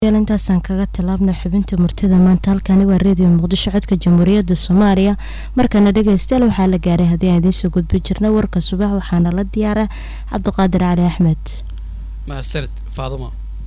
intaasaan kaga tallaabna xubinta murtida maanta halkani waa reediyo muqdisho codka jamhuuriyadda soomaaliya markana dhegeystayaal waxaa la gaaray haddii aan idiin soo gudbi jirna warka subax waxaana la diyaara cabdiqaadir cali axmed mahadsanid faadumo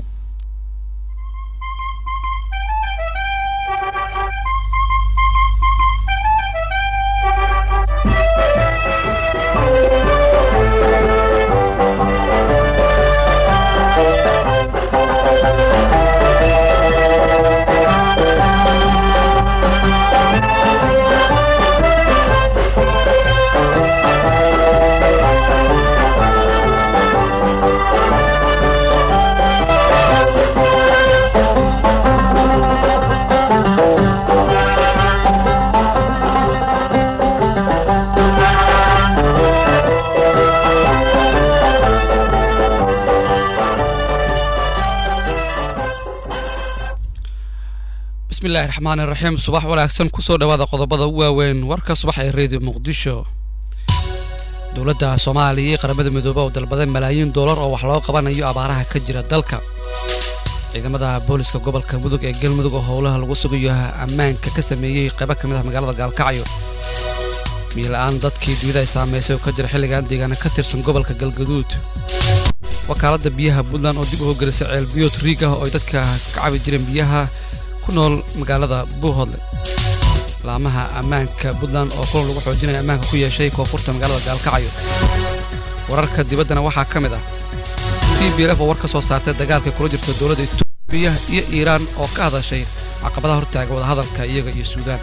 bismillahi raxmaan iraxiim subax wanaagsan kusoo dhawaada qodobada u waaweyn warka subax ee reediyo muqdisho dowladda soomaaliya iyo qaramada midoobe oo dalbaday malaayiin doolar oo wax loo qabanayo abaaraha ka jira dalka ciidamada booliska gobolka mudug ee galmudug oo howlaha lagu sugayo ammaanka ka sameeyey qaybo ka mid ah magaalada gaalkacyo miila-aan dadkii dunida ay saamaysay oo ka jira xilligan deegaana ka tirsan gobolka galgaduud wakaaladda biyaha puntland oo dib u hogelisay ceelbiyood riig ah oo ay dadka ka cabi jireen biyaha ku nool magaalada buuhodle laamaha ammaanka puntland oo kulan lagu xoojinaya ammaanka ku yeeshay koonfurta magaalada gaalkacyo wararka dibaddana waxaa ka mid ah t b lf oo war ka soo saartay dagaalka kula jirta dowladda etoobiya iyo iiraan oo ka hadashay caqabadaha hortaaga wadahadalka iyaga iyo suudaan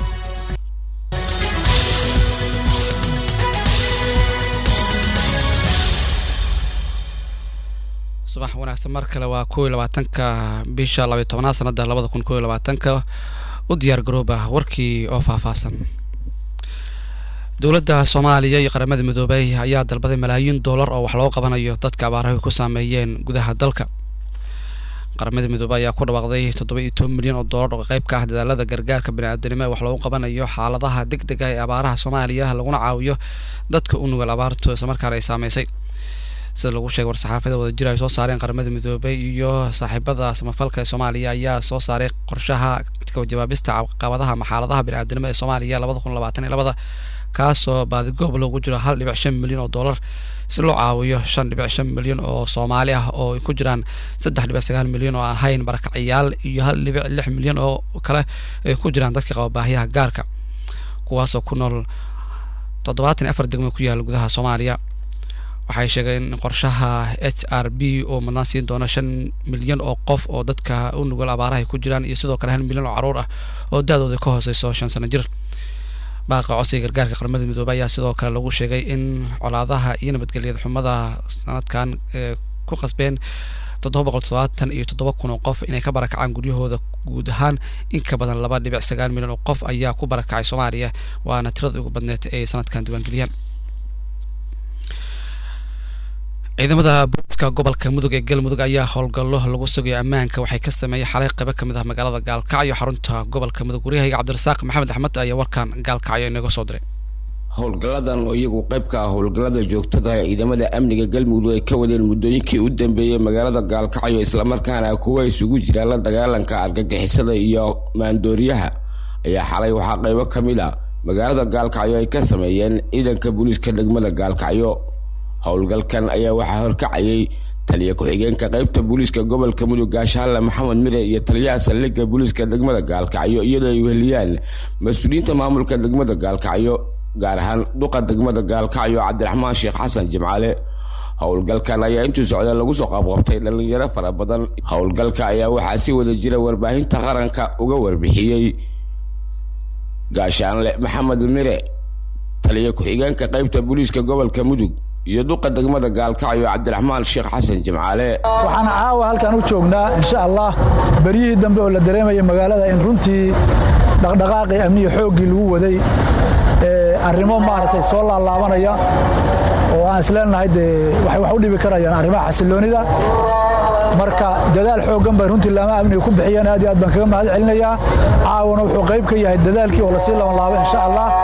subax wanaagsan mar kale waa kow iyo labaatanka bisha labaiy tobnaad sanada labada kun kow iyo labaatanka u diyaar garooba warkii oo faahfaahsan dowladda soomaaliya iyo qaramada midoobey ayaa dalbaday malaayiin doolar oo wax loo qabanayo dadka abaaraha ku saameeyeen gudaha dalka qaramada midoobey ayaa ku dhawaaqday toddoba iyo toban milyan oo doolar oo qayb ka ah dadaalada gargaarka baniaadanimo ee wax loogu qabanayo xaaladaha deg deg ah ee abaaraha soomaaliya laguna caawiyo dadka u nugel abaartu islamarkaana ay saameysay sida lagu sheegay war-saxaafada wada jir ay soo saareen qaramada midoobey iyo saaxiibada samafalka ee soomaaliya ayaa soo saaray qorshaha jawaabista caqabadaha maxaaladaha biniaadanimo ee soomaaliya labada kun labaatan iyo labada kaasoo baadigoob loogu jiro hal dhibic shan milyan oo dollar si loo caawiyo shan dhibic shan milyan oo soomaali ah oo ay ku jiraan saddex dhibic sagaal milyan oo aan ahayn barakacayaal iyo hal dhibic lix milyan oo kale ay ku jiraan dadka qaba baahiyaha gaarka kuwaasoo ku nool toddobaatan iyo afar degmo ku yaala gudaha soomaaliya waxay sheegeen in qorshaha h r b oo madnaan siin doono shan milyan oo qof oo dadka u nugol abaaraha ku jiraan iyo sidoo kale hal milyan oo caruur ah oo da-dooda ka hooseyso shan sano jir baaqa codsiga gargaarka qaramada midoobey ayaa sidoo kale lagu sheegay in colaadaha iyo nabadgelyada xumada sanadkan ee ku qasbeen toddoba boqol toddobaatan iyo toddoba kun oo qof inay ka barakacaan guryahooda guud ahaan in ka badan laba dhibic sagaal milyan oo qof ayaa ku barakacay soomaaliya waana tirada ugu badneed ay sanadkan diiwaangeliyaan ciidamada booliska gobolka mudug ee galmudug ayaa howlgallo lagu sugayo ammaanka waxay ka sameeyey xalay qaybo ka mid ah magaalada gaalkacyo xarunta gobolka mudug waryahayga cabdirasaaq maxamed axmed ayaa warkan gaalkacyo inaga soo diray howlgalladan oo iyagu qayb ka ah howlgallada joogtada ee ciidamada amniga galmudug ay ka wadeen muddooyinkii u dambeeyey magaalada gaalkacyo islamarkaana kuwa isugu jiraan la dagaalanka argagixisada iyo maandooriyaha ayaa xalay waxaa qaybo ka mid a magaalada gaalkacyo ay ka sameeyeen ciidanka booliiska degmada gaalkacyo howlgalkan ayaa waxaa horkacayay taliya ku-xigeenka qaybta booliiska gobolka mudug gaashaale maxamed mire iyo taliyaha saldhigga booliiska degmada gaalkacyo iyadoo ay weheliyaan mas-uuliyiinta maamulka degmada gaalkacyo gaar ahaan duqa degmada gaalkacyo cabdiraxmaan sheekh xasan jimcaale howlgalkan ayaa intuu socda lagu soo qabqabtay dhallinyaro fara badan howlgalka ayaa waxaa si wada jira warbaahinta qaranka uga warbixiyey gaashaanle maxamed mire taliya ku-xigeenka qaybta booliiska gobolka mudug iyo duqa degmada gaalkacyo cabdiraxmaan sheekh xasan jimcaale waxaana caawa halkan u joognaa insha allah beryihii dambe oo la dareemaya magaalada in runtii dhaqdhaqaaqii amniya xooggii lagu waday arrimo maaragtay soo laalaabanaya oo aan isleenahay dee waxay wax u dhibi karayaan arrimaha xasiloonida marka dadaal xooggan bay runtii laama amniga ku bixiyeen aad iyo aad baan kaga mahad celinayaa caawana wuxuu qayb ka yahay dadaalkii oo lasii labanlaabo insha allah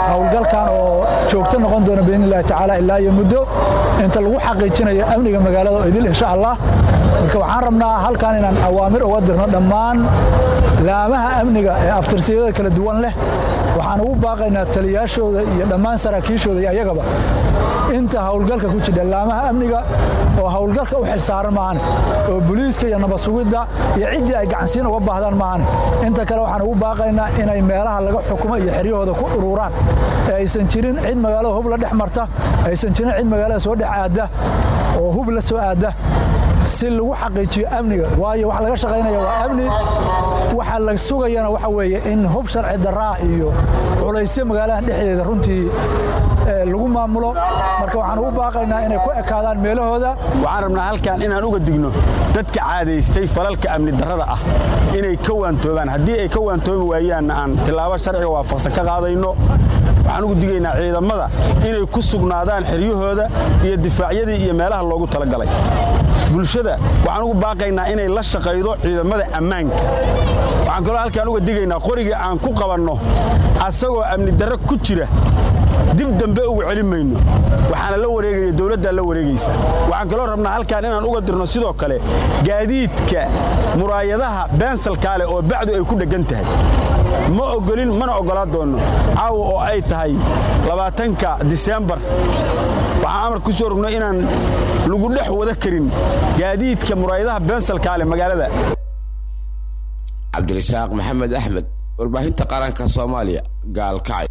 howlgalkan oo joogto noqon doona biidni illahi tacaala ilaa iyo muddo inta lagu xaqiijinayo amniga magaalada oo idil insha allah marka waxaan rabnaa halkan inaan awaamir uga dirno dhammaan laamaha amniga ee abtirsiyada kala duwan leh waxaan ugu baaqaynaa taliyaashooda iyo dhammaan saraakiishooda iyo ayagaba inta howlgalka ku jidha laamaha amniga oo howlgalka u xilsaaran maahane oo booliiska iyo nabasugidda iyo ciddii ay gacansiin uga baahdaan maahane inta kale waxaan ugu baaqaynaa inay meelaha laga xukumo iyo xeryahooda ku ururaan ee aysan jirin cid magaalada hub la dhex marta aysan jirin cid magaalada soo dhex aadda oo hub la soo aadda si lagu xaqiijiyo amniga waayo waxa laga shaqaynaya waa amni waxa la sugayana waxa weeye in hub sharci daraa iyo culaysyo magaaladan dhexdeeda runtii lagu maamulo marka waxaan ugu baaqaynaa inay ku ekaadaan meelahooda waxaan rabnaa halkan inaan uga digno dadka caadaystay falalka amni darrada ah inay ka waantoobaan haddii ay ka waantoobi waayaanna aan tillaabo sharciga waafaqsan ka qaadayno waxaan ugu digaynaa ciidamada inay ku sugnaadaan xeryahooda iyo difaacyadii iyo meelaha loogu talagalay bulshada waxaan ugu baaqaynaa inay la shaqaydo ciidamada ammaanka waxaan kaloo halkaan uga digaynaa qoriga aan ku qabanno asagoo amni darro ku jira dib dambe ugu celin mayno waxaana la wareegaya dowladdaa la wareegaysa waxaan kaloo rabnaa halkaan inaan uga dirno sidoo kale gaadiidka muraayadaha beensalkaa leh oo bacdu ay ku dheggan tahay ma ogolin mana oggolaa doonno caawa oo ay tahay labaatanka diseembar waxaan amar ku soo rogno inaan lagu dhex wada karin gaadiidka muraayadaha beensalkaa leh magaalada cabdirasaaq maxamed axmed warbaahinta qaranka soomaaliya gaalkacay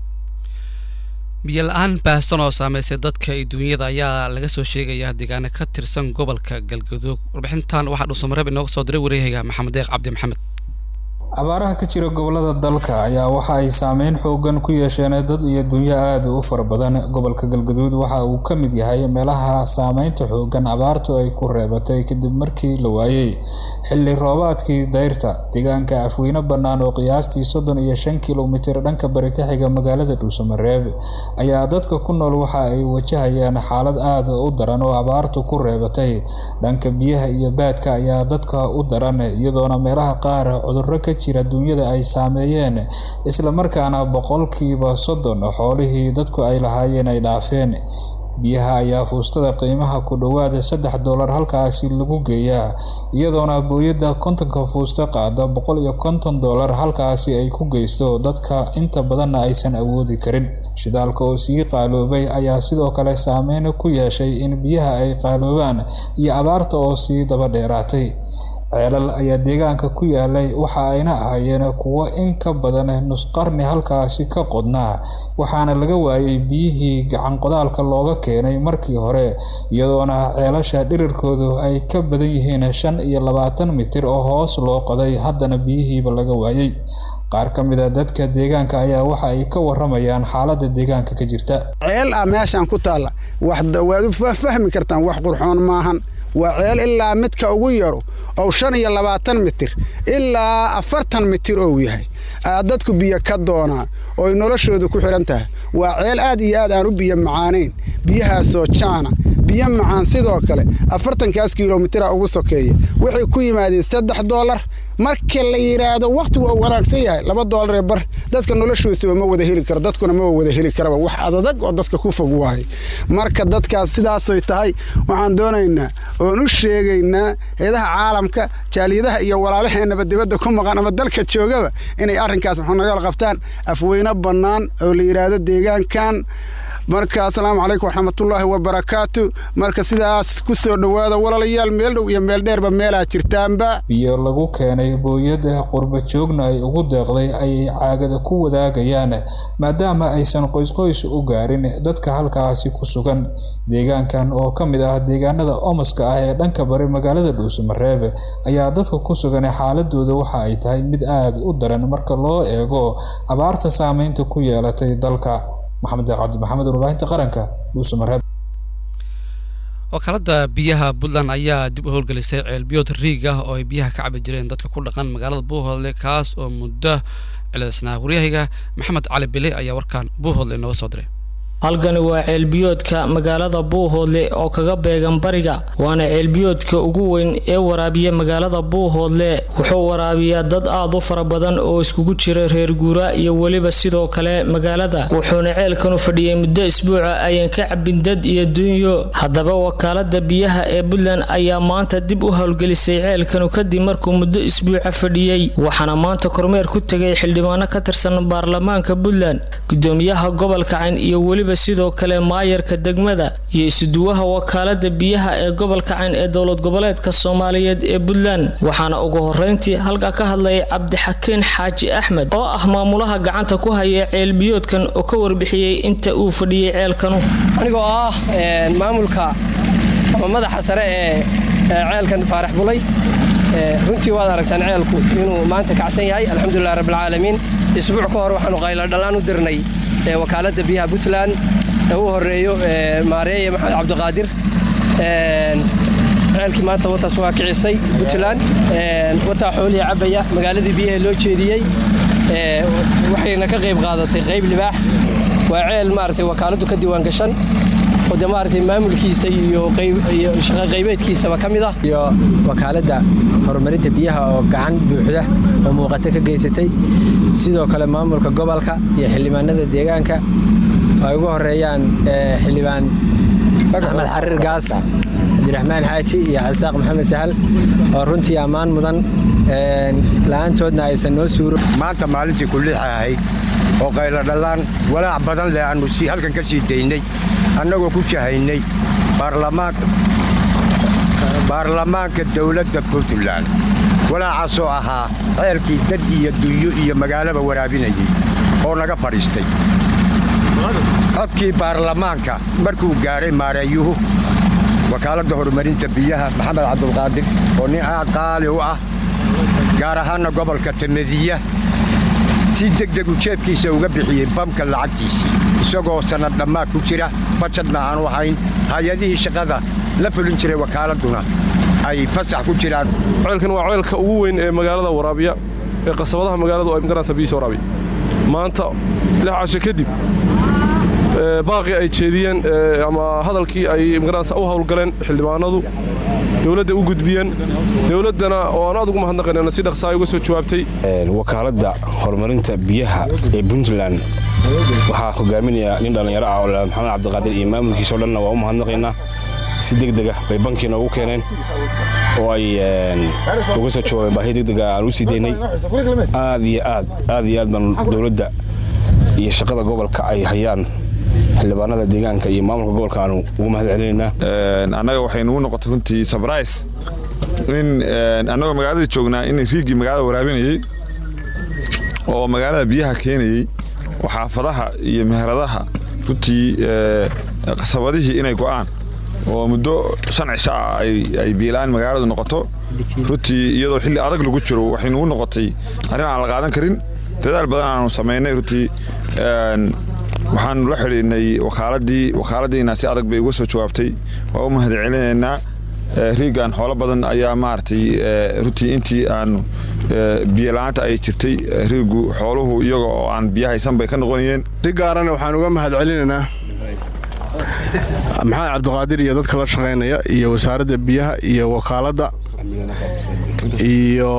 biyo la-aan baahsan oo saameysay dadka iyo duunyada ayaa laga soo sheegayaa deegaano ka tirsan gobolka galgaduug warbixintan waxaa dhuusamareeb inooga soo diray wareehaga maxamed deeq cabdi maxamed abaaraha ka jira gobolada dalka ayaa waxa ay saameyn xoogan ku yeesheen dad iyo dunyo aada u fara badan gobolka galgaduud waxa uu ka mid yahay meelaha saameynta xoogan abaartu ay ku reebatay kadib markii la waayey xilli roobaadkii dayrta deegaanka afweyne bannaan oo qiyaastii soddon iyo shan kilomitir dhanka bari ka xiga magaalada dhuusamareeb ayaa dadka ku nool waxa ay wajahayaan xaalad aada u daran oo abaartu ku reebatay dhanka biyaha iyo baadka ayaa dadka u daran iyadoona meelaha qaar cudurro ka jira duunyada ay saameeyeen islamarkaana boqolkiiba soddon xoolihii dadku ay lahaayeen ay dhaafeen biyaha ayaa fuustada qiimaha ku dhowaada saddex doolar halkaasi lagu geeyaa iyadoona booyadda kontonka fuusta qaada boqol iyo konton doolar halkaasi ay ku geysto dadka inta badanna aysan awoodi karin shidaalka oo sii qaaloobay ayaa sidoo kale saameyn ku yeeshay in biyaha ay qaaloobaan iyo abaarta oo sii daba dheeraatay ceelal ayaa deegaanka ku yaalay waxa ayna ahaayeen kuwo in ka badan nusqarni halkaasi ka qodnaa waxaana laga waayay biyihii gacan qodaalka looga keenay markii hore iyadoona ceelasha dhirirkoodu ay ka badan yihiin shan iyo labaatan mitir oo hoos loo qoday haddana biyihiiba laga waayay qaar ka mid a dadka deegaanka ayaa waxa ay ka waramayaan xaaladda deegaanka ka jirta ceel ah meeshaan ku taalla waad u fahmi kartaan wax qurxoon maahan waa ceel ilaa midka ugu yaro ou shan iyo labaatan mitir ilaa afartan mitir ou yahay dadku biyo ka doonaa ooy noloshoodu ku xidhan tahay waa ceel aad iyo aad aan u biyo macaanayn biyahaasoo jaana biyo macaan sidoo kale afartankaas kilomitira ugu sokeeya waxay ku yimaadeen saddex doolar marka la yidhaahdo wakhtigu uu wanaagsan yahay laba doolaree bar dadka noloshoosaba ma wada heli karo dadkuna ma wada heli karaba wax adadag oo dadka ku fog waaye marka dadkaas sidaasoy tahay waxaan doonaynaa oon u sheegaynaa heedaha caalamka jaaliyadaha iyo walaalaheenaba dibadda ku maqan ama dalka joogaba inay arrinkaas maxunayool qabtaan afweyne bannaan oo la yidhaahdo deegaankan marka asalaamu calaykum waxraxmatullaahi wabarakaatu marka sidaas ku soo dhowaada walaalayaal meel dhow iyo meel dheerba meelaa jirtaanba biyo lagu keenay booyada qurba joogna ay ugu deeqday ayay caagada ku wadaagayaan maadaama aysan qoysqoys u gaarin dadka halkaasi ku sugan deegaankan oo ka mid ah deegaanada omaska ah ee dhanka bari magaalada dhuusamareeb ayaa dadka ku sugan xaaladooda waxa ay tahay mid aada u daran marka loo eego abaarta saameynta ku yeelatay dalka maxamed cabdi maxamed warbaahinta qaranka dhuusamareeb wakaalada biyaha puntland ayaa dib u howlgelisay ceelbiyood riig ah oo ay biyaha ka cabi jireen dadka ku dhaqan magaalada buuhoodle kaas oo muddo ciladisnaa waryahayga maxamed cali bile ayaa warkaan buuhoodle inooga soo diray halkani waa ceelbiyoodka magaalada buuhoodle oo kaga beegan bariga waana ceelbiyoodka ugu weyn ee waraabiya magaalada buuhoodle wuxuu waraabiyaa dad aad u fara badan oo iskugu jira reer guura iyo weliba sidoo kale magaalada wuxuuna ceelkanu fadhiyay muddo isbuuca ayan ka cabin dad iyo dunyo haddaba wakaalada biyaha ee puntland ayaa maanta dib u howlgelisay ceelkanu kadib markuu muddo isbuuca fadhiyey waxaana maanta kormeer ku tegay xildhibaano ka tirsan baarlamaanka puntland gudoomiyaha gobolka cayn iyo weliba sidoo kale maayarka degmada iyo isuduwaha wakaalada biyaha ee gobolka cayn ee dowlad goboleedka soomaaliyeed ee puntland waxaana ugu horeyntii halka ka hadlayay cabdixakiin xaaji axmed oo ah maamulaha gacanta ku haya ceelbiyoodkan oo ka warbixiyey inta uu fadhiyey ceelkanu anigoo ah maamulka ama madaxa sare ee ceelkan faarax bulay runtii waad aragtaan ceelku inuu maanta kacsan yahay alxamdulilah rabbilcaalamiin isbuuc ka hor waxaanu qayladhallaan u dirnay wakaaladda biyaha puntland ee u horeeyo maareeye maxamed cabdiqaadir ceelkii maanta wataas waa kicisay puntland wataa xoolihii cabaya magaaladii biyaha loo jeediyey waxayna ka qayb qaadatay qayb libaax waa ceel maaragtay wakaaladdu ka diiwaan gashan oo de maaragtay maamulkiisa iyo shaqo qaybeedkiisaba ka mid ah iyo wakaaladda horumarinta biyaha oo gacan buuxda oo muuqata ka geysatay sidoo kale maamulka gobolka iyo xildhibaanada deegaanka ay ugu horeeyaan xildhibaan axmed xariir gaas cabdiraxmaan xaaji iyo casaaq maxamed sahal oo runtii ammaan mudan la'aantoodna aysan noo suuro maanta maalintii kullixa ahayd oo qayladhallaan walaac badan leh aannu halkan ka sii daynay annagoo ku jahaynay baarlamaanka dowladda puntland walaacaasoo ahaa ceelkii dad iyo dunyo iyo magaalaba waraabinayay oo naga fadhiistay codkii baarlamaanka markuu gaadhay maareeyuhu wakaaladda horumarinta biyaha maxamed cabdulqaadir oo nin aad qaali u ah gaar ahaanna gobolka tamadiya si degdeg u jeebkiisa uga bixiyey bamka lacagtiisii isagoo sannad dhammaad ku jira bajadna aanu ahayn hay-adihii shaqada la fulin jiray wakaaladuna ay fasax ku jiraan ceelkan waa ceelka ugu weyn ee magaalada waraabiya ee qasabadaha magaaladu ay magaranaysa biyiisa waraabiya maanta lix casho kadib baaqii ay jeediyeen ama hadalkii ay magaranaysa u howlgaleen xildhibaanadu dowladda u gudbiyeen dowladdana oo aan aad ugu mahadnaqaynana si dhaqsaa uga soo jawaabtay wakaaladda horumarinta biyaha ee puntland waxaa hogaaminaya nin dhallinyaro ah oo maxamed cabdiqaadir iyo maamulkiisao dhanna waa u mahadnaqaynaa si degdega bay bankiina ugu keeneen oo ay uga soo jawaabeen baahi degdega aan u sii daynay aad iyo aad aad iyo aad baan dowladda iyo shaqada gobolka ay hayaan xildhibaanada deegaanka iyo maamulka gobolka aanu ugu mahad celinaynaa annaga waxay nugu noqotay runtii sabrais in annagoo magaalada joognaa in riigii magaalada waraabinayey oo magaalada biyaha keenayey oo xaafadaha iyo meheradaha runtii qasabadihii inay go'aan oo muddo shan cisho ah ay biilaan magaaladu noqoto runtii iyadoo xilli adag lagu jiro waxay nugu noqotay arrin aan la qaadan karin dadaal badan aanu samaynay runtii waxaanu la xidhiidhnay wakaaladii wakaaladiina si adag bay uga soo jawaabtay waa u mahad celinaynaa riigan xoolo badan ayaa maaragtay runtii intii aanu biyola'aanta ay jirtay riigu xooluhu iyaga oo aan biyo haysan bay ka noqonayeen si gaarana waxaan uga mahad celinaynaa maxamed cabdiqaadir iyo dadka la shaqaynaya iyo wasaaradda biyaha iyo wakaaladda iyo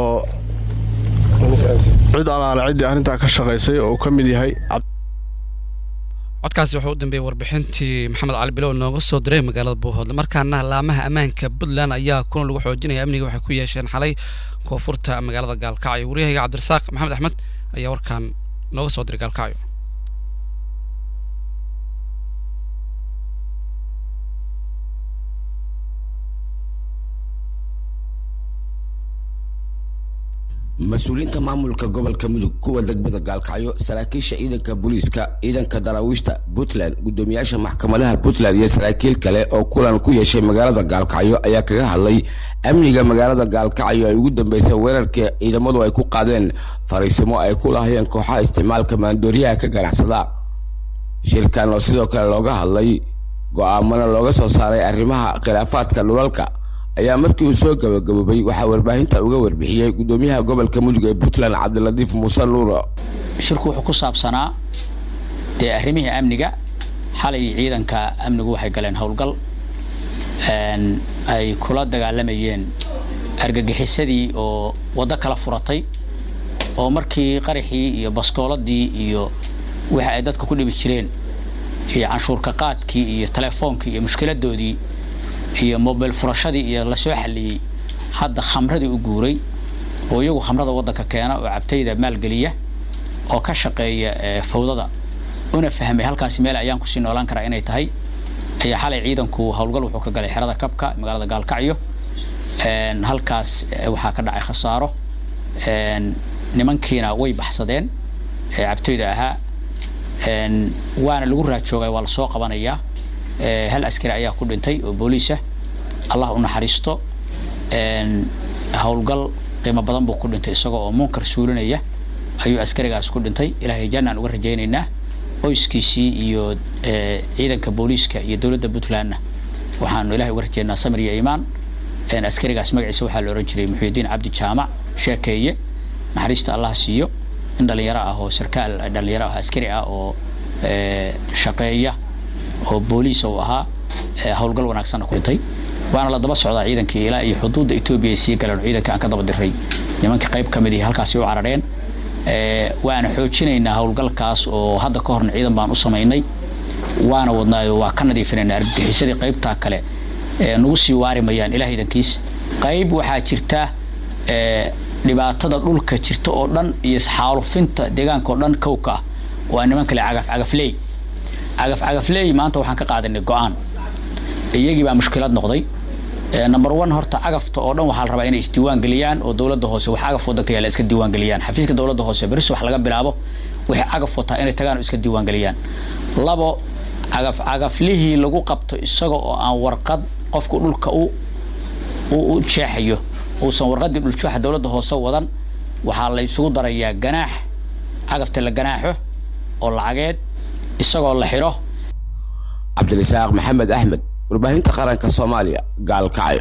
cid alaale ciddii arrintaa ka shaqaysay oo uu ka mid yahay codkaasi wuxuu u dambeeyey warbixintii maxamed cali bilow nooga soo diray magaalada buuhoodle markaana laamaha ammaanka puntland ayaa kuna lagu xoojinaya amniga waxay ku yeesheen xalay koonfurta magaalada gaalkacyo waryahayga cabdirasaaq maxamed axmed ayaa warkaan nooga soo diray gaalkacyo mas-uuliyiinta maamulka gobolka mudug kuwa degmada gaalkacyo saraakiisha ciidanka booliiska ciidanka daraawiishta puntland gudoomiyaasha maxkamadaha puntland iyo saraakiil kale oo kulan ku yeeshay magaalada gaalkacyo ayaa kaga hadlay amniga magaalada gaalkacyo ay ugu dambeysay weerarkii ciidamadu ay ku qaadeen fariisimo ay ku lahayeen kooxaha isticmaalka maandooriyaha ka ganacsada shirkan oo sidoo kale looga hadlay go-aamana looga soo saaray arrimaha khilaafaadka dhulalka ayaa markii uu soo gabagaboobay waxaa warbaahinta uga warbixiyey gudoomiyaha gobolka mudug ee puntland cabdilatiif muuse nuuro shirku wuxuu ku saabsanaa dee arrimihii amniga xalay ciidanka amnigu waxay galeen howlgal ay kula dagaalamayeen argagixisadii oo waddo kala furatay oo markii qaraxii iyo baskooladii iyo waxa ay dadka ku dhibi jireen iyo canshuurka qaadkii iyo teleefoonkii iyo mushkiladoodii iyo mobil furashadii iyo lasoo xalliyey hadda khamradii u guuray oo iyagu khamrada waddanka keena oo cabtayda maalgeliya oo ka shaqeeya fawdada una fahmay halkaasi meel ayaan kusii noolaan karaa inay tahay ayaa xalay ciidanku howlgal wuxuu ka galay xerada kabka magaalada gaalkacyo halkaas waxaa ka dhacay khasaaro nimankiina way baxsadeen cabtoyda ahaa waana lagu raajoogay waa lasoo qabanayaa hal askari ayaa ku dhintay oo booliisa allah u naxariisto howlgal qiimo badan buu ku dhintay isagoo oo munkar suulinaya ayuu askarigaas ku dhintay ilaahay jannaan uga rajaynaynaa qoyskiisii iyo ciidanka booliiska iyo dowladda puntlandna waxaanu ilahay uga rajaynaa samir iyo iimaan askarigaas magaciisa waxaa la ohan jiray muxuudiin cabdi jaamac sheekeeye naxariista allah siiyo in dhalinyaro ah oo sarkaal dhalinyaro ah askari ah oo shaqeeya oo booliis uu ahaa howlgal wanaagsanna ku dhintay waana la daba socdaa ciidankii ilaa iyo xuduudda etoobiya ay sii galeen oo ciidanka aan ka daba diray nimanka qayb ka mid ihi halkaasi u carareen waana xoojinaynaa howlgalkaas oo hadda ka horna ciidan baan u samaynay waana wadnaayo waa ka nadiifinaynaa argagixisadii qaybtaa kale nagu sii waari mayaan ilaah idankiis qayb waxaa jirta dhibaatada dhulka jirta oo dhan iyo xaalufinta deegaanka oo dhan kowka ah waa niman kale cagaf cagafley cagaf cagafley maanta waxaan ka qaadanay go-aan iyagii baa mushkilad noqday number one horta cagafta oo dhan waxaa la rabaa inay isdiiwaan geliyaan oo dowladda hoose wax cagaf wadanka yaala iska diiwaan geliyaan xafiiska dowladda hoose beris wax laga bilaabo waxay cagaf wataa inay tagaan oo iska diiwaan geliyaan labo cagaf cagaflihii lagu qabto isaga oo aan warqad qofku dhulka u u jeexayo uusan warqadii dhuljuuxa dowladda hoose wadan waxaa la isugu darayaa ganaax cagafta la ganaaxo oo lacageed isagoo la xidho cabdirasaaq maxamed axmed warbaahinta qaranka soomaaliya gaalkacyo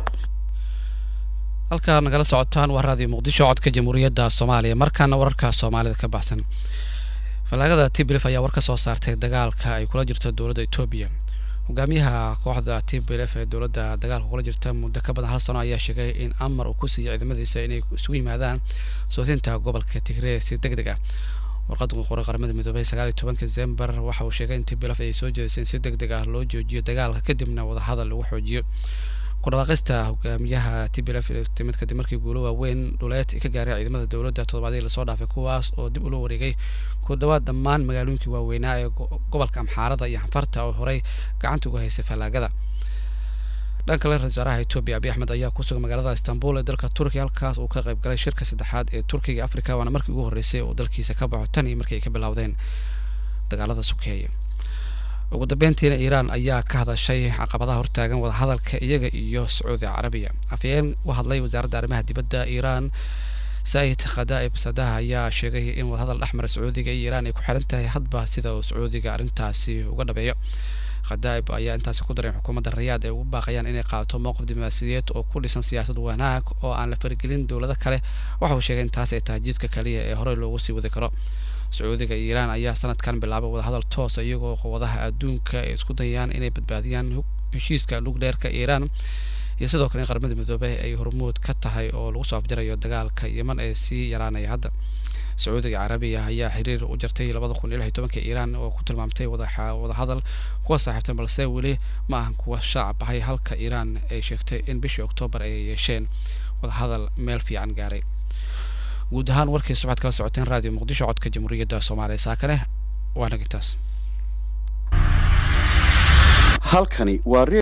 halkaa nagala socotaan waa raadiyo muqdisho codka jamhuuriyadda soomaaliya markaana wararka soomaalida ka baxsan fallaagada tibilif ayaa war ka soo saartay dagaalka ay kula jirto dowladda etoobiya hogaamiyaha kooxda tibilf ee dowladda dagaalka kula jirta muddo ka badan hal sano ayaa sheegay in amar uu ku siiyay ciidamadiisa inay isugu yimaadaan sootinta gobolka tigree si deg deg ah warqad qoray qaramada midoobay sagaal iyo tobanka december waxa uu sheegay in tibilaf ay soo jeedisay in si deg deg ah loo joojiyo dagaalka kadibna wadahadal lagu xoojiyo ku dhawaaqista hogaamiyaha tibilaf timid kadib markii guulo waaweyn dhuleed ay ka gaareen ciidamada dowladda toddobaadii lasoo dhaafay kuwaas oo dib ula wareegay ku dhawaad dhammaan magaalooyinkii waaweynaa ee gobolka amxaarada iyo xanfarta oo horey gacanta uga haysay fallaagada dhan kale ra-isul wasaaraha etoobiya abiy axmed ayaa ku sugan magaalada istanbul ee dalka turkiya halkaas uu ka qayb galay shirka saddexaad ee turkiga africa waana markii ugu horreysay oo dalkiisa ka baxo tan iyo markii ay ka bilowdeen dagaalada sukeeye ugu dambeyntiina iiraan ayaa ka hadashay caqabadaha hortaagan wadahadalka iyaga iyo sacuudi carabiya afhayeen u hadlay wasaaradda arrimaha dibadda iiraan said khadaa'ib sadaha ayaa sheegay in wadahadal dhexmara sacuudiga iyo iiraan ay ku xiran tahay hadba sida uu sacuudiga arrintaasi uga dhabeeyo khadaa'ib ayaa intaasi ku daray xukuumadda rayaad ay ugu baaqayaan inay qaadato mowqif diblomaasiyadeed oo ku dhisan siyaasad wanaag oo aan la faragelin dowlado kale waxa uu sheegay in taas ay tahay jidka kaliya ee horey loogu sii wadi karo sacuudiga iyo iiraan ayaa sanadkan bilaabay wadahadal toosa iyagoo quwadaha adduunka ay isku dayaan inay badbaadiyaan heshiiska lugdheerka iiraan iyo sidoo kale in qaramada midoobay ay hormuud ka tahay oo lagu soo afjarayo dagaalka yeman ee sii yaraanaya hadda sacuudiga carabiya ayaa xiriir u jartay labada kun iyo lix iyo tobanka iiraan oo ku tilmaamtay wadahadal kuwa saaxiibtan balse weli ma ahan kuwa shaac baxay halka iiraan ay sheegtay in bishii oktoobar ay yeesheen wadahadal meel fiican gaaray guud ahaan warkiisa waxaad kala socoteen raadiyo muqdisho codka jamhuuriyadda soomaaliya saakane waa nagintaas halkani waa